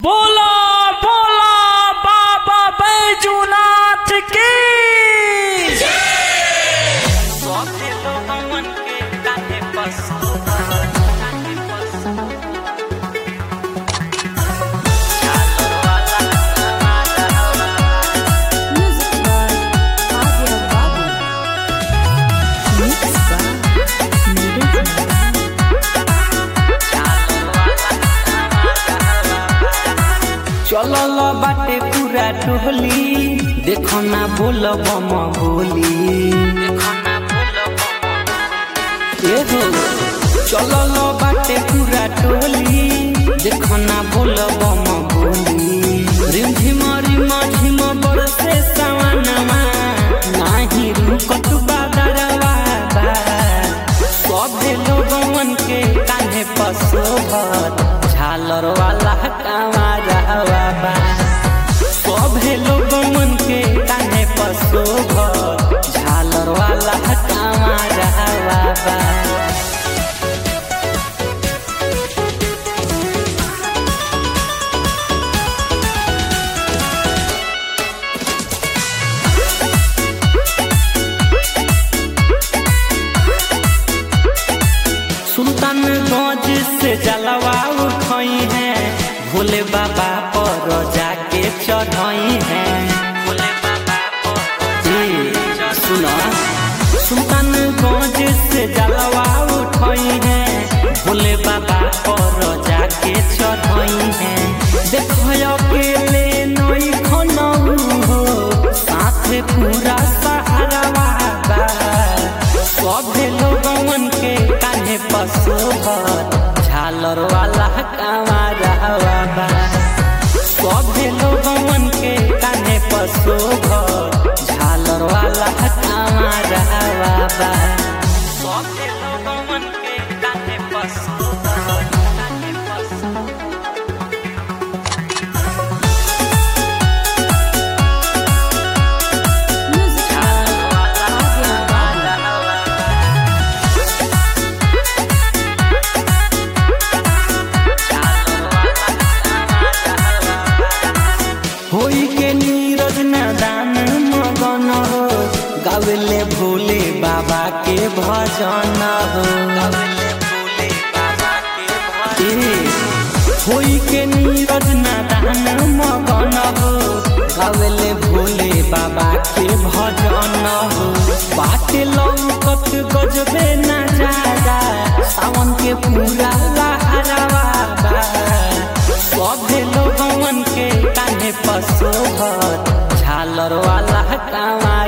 बोला बोला बाबा बैजूनाथ की Music by Adya Babu. Mixed by Neeraj चलल बाटे पूरा टोली देखो ना बोल बम बोली ए हो चलल बाटे पूरा टोली देखो ना बोल बम बोली रिम झिम रिम झिम बरसे सवनमा नाही रुकत बादरवा बा सभे लोगवन के कान्हे पसोभर झालर वाला कांवरवा बा सभे लोगवन के कान्हे पसोभर झालर वाला कांवरवा बा सुल्तानगंज से जलवा उठई है भोले बाबा पर जाके चढ़ई है भोले बाबा पर सुना सुल्तानगंज से जलवा उठई है भोले बाबा पर जाके चढ़ई है देखो अकेले नई खनऊ हो साथे पूरा सहारा बा सभे लोगवन के कान्हे पशुभर झालर वाला कांवरवा बा सभे लोगवन के कान्हे पशुभर झालर वाला कांवरवा बा सभे लोगवन के कान्हे पशुभर कान्हे पशुभर Music by Adya Babu. होई के नीरज दान मगन हो गावेले भोले बाबा के भजन हो ए, होई के नीरज दान मगन हो गावेले भोले बाबा के भजन हो बाटे लौकत गजबे नजारा सावन के पूरा लहरावा बा सभे लोगवन के कान्हे पशुभर झालर वाला कांवा